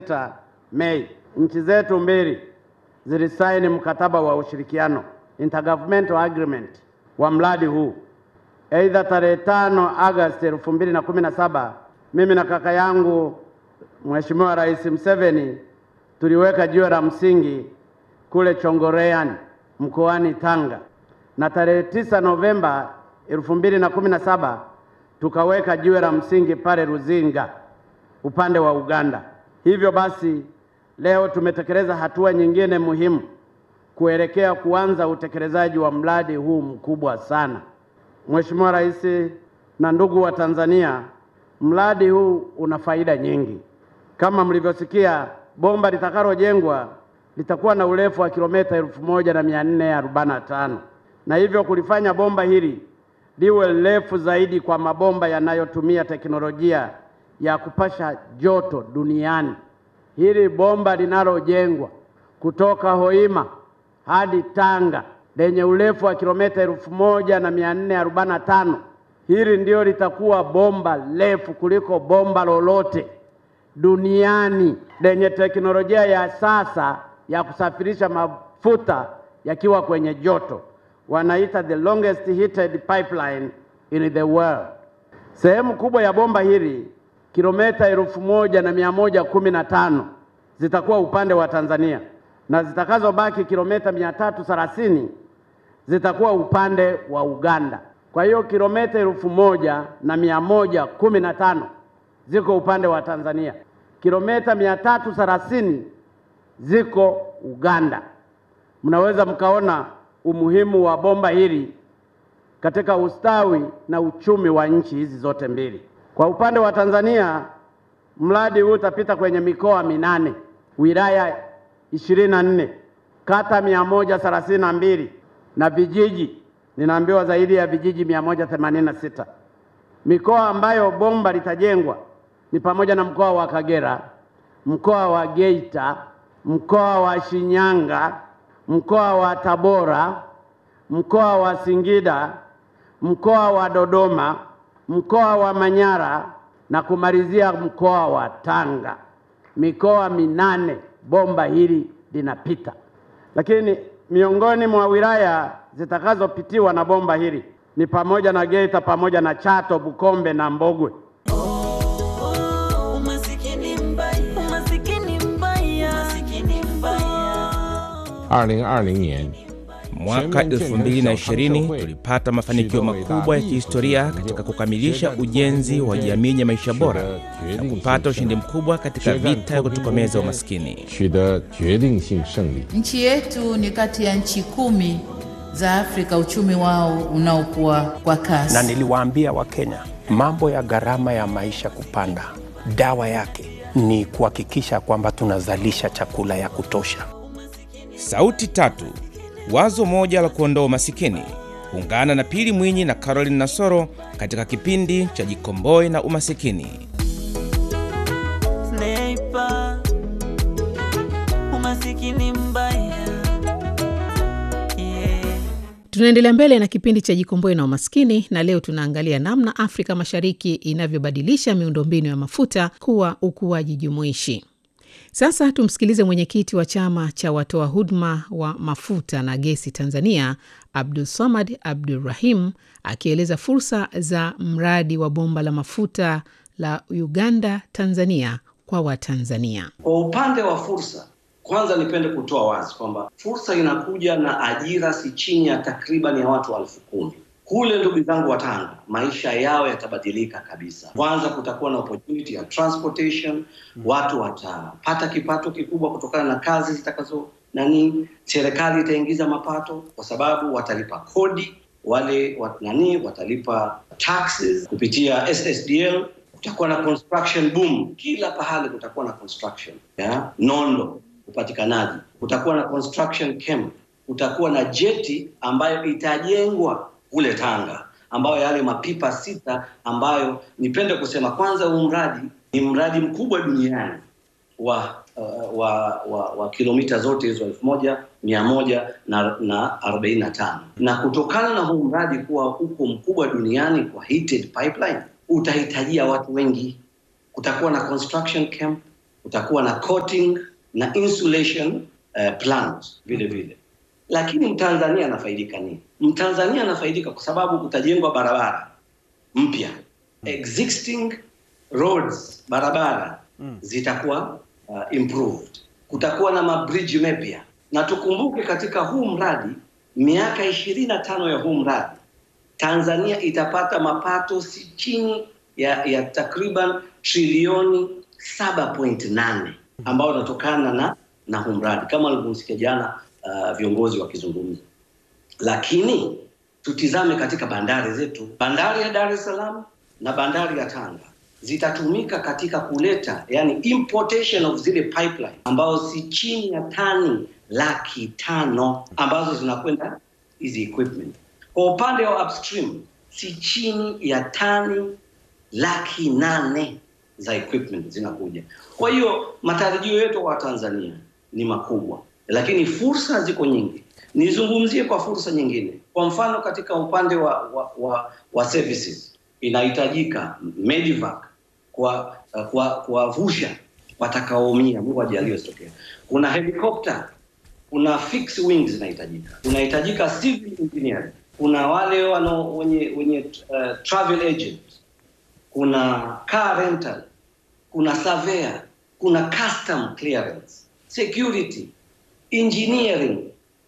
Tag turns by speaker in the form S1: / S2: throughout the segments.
S1: Mei, nchi zetu mbili zilisaini mkataba wa ushirikiano intergovernmental agreement wa mradi huu. Aidha, tarehe tano Agosti elfu mbili na kumi na saba mimi na kaka yangu Mheshimiwa Rais Museveni tuliweka jiwe la msingi kule Chongoleani mkoani Tanga, na tarehe tisa Novemba elfu mbili na kumi na saba tukaweka jiwe la msingi pale Ruzinga upande wa Uganda. Hivyo basi leo tumetekeleza hatua nyingine muhimu kuelekea kuanza utekelezaji wa mradi huu mkubwa sana. Mheshimiwa Rais na ndugu wa Tanzania, mradi huu una faida nyingi. Kama mlivyosikia, bomba litakalojengwa litakuwa na urefu wa kilomita elfu moja na mia nne arobaini na tano na hivyo kulifanya bomba hili liwe refu zaidi kwa mabomba yanayotumia teknolojia ya kupasha joto duniani. Hili bomba linalojengwa kutoka Hoima hadi Tanga lenye urefu wa kilomita elfu moja na mia nne arobaini na tano hili ndio litakuwa bomba refu kuliko bomba lolote duniani lenye teknolojia ya sasa ya kusafirisha mafuta yakiwa kwenye joto, wanaita the longest heated pipeline in the world. Sehemu kubwa ya bomba hili kilomita elfu moja na mia moja kumi na tano zitakuwa upande wa Tanzania na zitakazobaki kilomita mia tatu thelathini zitakuwa upande wa Uganda. Kwa hiyo kilomita elfu moja na mia moja kumi na tano ziko upande wa Tanzania, kilomita mia tatu thelathini ziko Uganda. Mnaweza mkaona umuhimu wa bomba hili katika ustawi na uchumi wa nchi hizi zote mbili. Kwa upande wa Tanzania, mradi huu utapita kwenye mikoa minane, wilaya ishirini na nne, kata mia moja thelathini na mbili na vijiji ninaambiwa zaidi ya vijiji mia moja themanini na sita. Mikoa ambayo bomba litajengwa ni pamoja na mkoa wa Kagera, mkoa wa Geita, mkoa wa Shinyanga, mkoa wa Tabora, mkoa wa Singida, mkoa wa Dodoma, mkoa wa Manyara na kumalizia mkoa wa Tanga. Mikoa minane bomba hili linapita, lakini miongoni mwa wilaya zitakazopitiwa na bomba hili ni pamoja na Geita pamoja na Chato, Bukombe na Mbogwe.
S2: Umasikini mbaya, umasikini mbaya, umasikini mbaya.
S3: 二零二零年，
S4: Mwaka 2020 tulipata mafanikio makubwa ya kihistoria katika kukamilisha ujenzi wa jamii ya maisha bora na kupata ushindi mkubwa katika vita ya kutokomeza umaskini.
S3: 取得决定性胜利。
S5: Nchi yetu ni kati ya nchi kumi za Afrika uchumi wao unaokuwa kwa kasi.
S6: na niliwaambia Wakenya mambo ya gharama ya maisha kupanda, dawa yake ni kuhakikisha kwamba tunazalisha chakula ya kutosha.
S4: Sauti tatu, wazo moja la kuondoa umasikini. Ungana na Pili Mwinyi na Caroline Nasoro katika kipindi cha Jikomboe na Umasikini.
S2: Sniper, umasikini mbaya. Yeah.
S7: Tunaendelea mbele na kipindi cha Jikomboe na Umaskini, na leo tunaangalia namna Afrika Mashariki inavyobadilisha miundombinu ya mafuta kuwa ukuaji jumuishi. Sasa tumsikilize mwenyekiti wa chama cha watoa huduma wa mafuta na gesi Tanzania, Abdul Samad Abdurrahim, akieleza fursa za mradi wa bomba la mafuta la Uganda Tanzania kwa Watanzania.
S8: Kwa upande wa fursa, kwanza nipende kutoa wazi kwamba fursa inakuja na ajira si chini ya takriban ya watu elfu kumi kule. Ndugu zangu wa Tanga, maisha yao yatabadilika kabisa. Kwanza kutakuwa na opportunity ya transportation, watu watapata kipato kikubwa kutokana na kazi zitakazo nani, serikali itaingiza mapato kwa sababu watalipa kodi wale wat, nani watalipa taxes kupitia SSDL kutakuwa na construction boom kila pahali, kutakuwa na construction ya nondo, upatikanaji, kutakuwa na construction camp, kutakuwa na jeti ambayo itajengwa kule Tanga, ambayo yale mapipa sita ambayo nipende kusema kwanza, huu mradi ni mradi mkubwa duniani wa uh, wa, wa, wa kilomita zote hizo elfu moja mia moja na, na arobaini na tano na kutokana na huu mradi kuwa uko mkubwa duniani kwa heated pipeline utahitajia watu wengi. Kutakuwa na construction camp, kutakuwa na coating na insulation uh, plans vile vile. Lakini Mtanzania anafaidika nini? Mtanzania anafaidika kwa sababu kutajengwa barabara mpya, existing roads, barabara zitakuwa uh, improved, kutakuwa na mabridge mapya, na tukumbuke katika huu mradi, miaka ishirini na tano ya huu mradi Tanzania itapata mapato si chini ya, ya takriban trilioni 7.8 ambayo inatokana na na huu mradi kama alivyomsikia jana uh, viongozi wakizungumza. Lakini tutizame katika bandari zetu, bandari ya Dar es Salaam na bandari ya Tanga zitatumika katika kuleta yani importation of zile pipeline ambazo si chini ya tani laki tano ambazo zinakwenda hizi equipment. Kwa upande wa upstream si chini ya tani laki nane za equipment zinakuja. Kwa hiyo matarajio yetu kwa Tanzania ni makubwa, lakini fursa ziko nyingi. Nizungumzie kwa fursa nyingine, kwa mfano katika upande wa, wa, wa, wa services inahitajika medivac kwa kwa kuwavusha watakaoumia, Mungu ajalie isitokee. Kuna helikopta, kuna fixed wings zinahitajika, kunahitajika civil engineering, kuna wale wano wenye wenye uh, travel agent, kuna car rental, kuna surveyor, kuna custom clearance, security, engineering,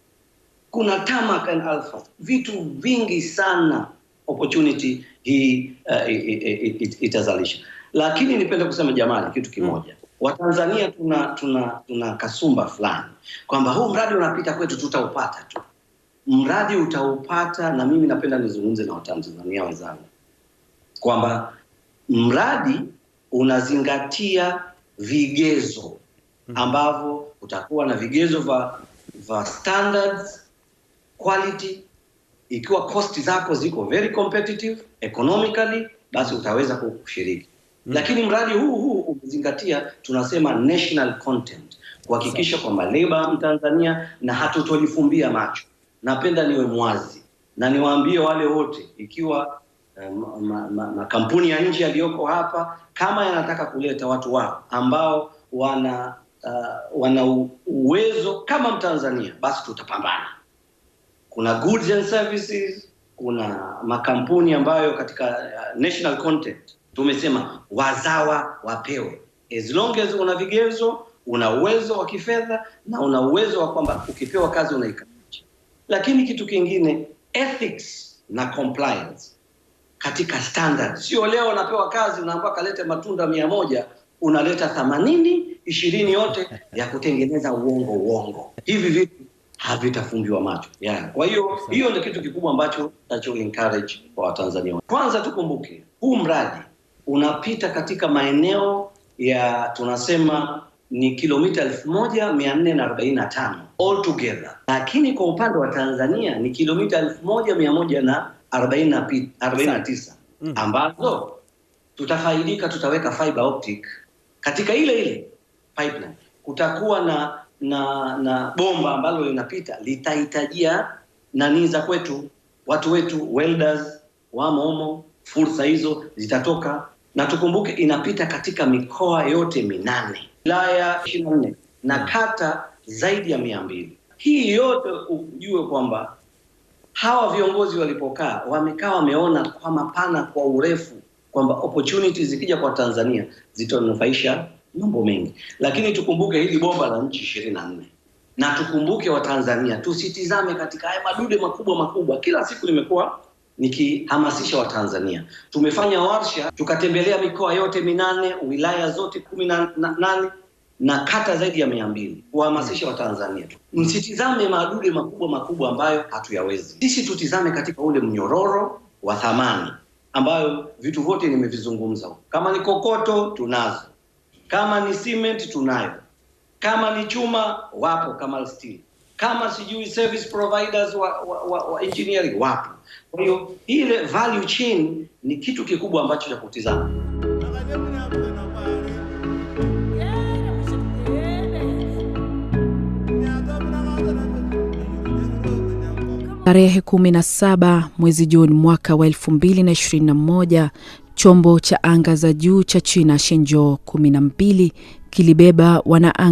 S8: kuna tarmac and alpha, vitu vingi sana opportunity hii uh, it, it, itazalisha. Lakini nipende kusema jamani, kitu kimoja Watanzania tuna tuna tuna kasumba fulani kwamba huu mradi unapita kwetu tutaupata tu. Mradi utaupata, na mimi napenda nizungumze na Watanzania wenzangu kwamba mradi unazingatia vigezo ambavyo utakuwa na vigezo vya vya standards quality. Ikiwa cost zako ziko very competitive economically, basi utaweza kushiriki lakini mradi huu huu umezingatia tunasema national content, kuhakikisha kwamba leba Mtanzania na hatutolifumbia macho. Napenda niwe mwazi na niwaambie wale wote, ikiwa makampuni ma, ma, ya nje yaliyoko hapa kama yanataka kuleta watu wao ambao wana uh, wana uwezo kama Mtanzania, basi tutapambana. Kuna goods and services, kuna makampuni ambayo katika uh, national content tumesema wazawa wapewe, as long as una vigezo, una uwezo wa kifedha na una uwezo wa kwamba ukipewa kazi unaikamilisha. Lakini kitu kingine, ethics na compliance katika standard. Sio leo unapewa kazi unaambiwa kalete matunda mia moja unaleta themanini ishirini yote ya kutengeneza uongo uongo. Hivi vitu havitafumbiwa macho yeah. Kwa hiyo hiyo ndio kitu kikubwa ambacho nacho encourage kwa Watanzania. Kwanza tukumbuke huu mradi unapita katika maeneo ya tunasema ni kilomita elfu moja mia nne na arobaini na tano all together, lakini kwa upande wa Tanzania ni kilomita elfu moja mia moja na arobaini na tisa ambazo tutafaidika, tutaweka fiber optic katika ile ile pipeline. Kutakuwa na na na bomba ambalo linapita litahitajia nani za kwetu, watu wetu welders wamo humo, fursa hizo zitatoka na tukumbuke inapita katika mikoa yote minane wilaya ishirini na nne na kata zaidi ya mia mbili. Hii yote ujue kwamba hawa viongozi walipokaa wamekaa wameona kwa mapana, kwa urefu kwamba opportunities zikija kwa Tanzania zitanufaisha mambo mengi, lakini tukumbuke hili bomba la nchi ishirini na nne na tukumbuke Watanzania tusitizame katika haya madude makubwa makubwa. Kila siku nimekuwa nikihamasisha Watanzania. Tumefanya warsha, tukatembelea mikoa yote minane, wilaya zote kumi na nane na kata zaidi ya mia mbili kuhamasisha Watanzania msitizame madude makubwa makubwa ambayo hatuyawezi. Sisi tutizame katika ule mnyororo wa thamani ambayo vitu vyote nimevizungumza. Kama ni kokoto tunazo, kama ni cement tunayo, kama ni chuma wapo, kama steel kama sijui service providers wa, wa, wa, wa engineering wapo. Kwa hiyo ile value chain ni kitu kikubwa ambacho cha kutizama.
S9: Tarehe 17 mwezi Juni mwaka wa 2021 chombo cha anga za juu cha China Shenzhou 12 kilibeba wanaanga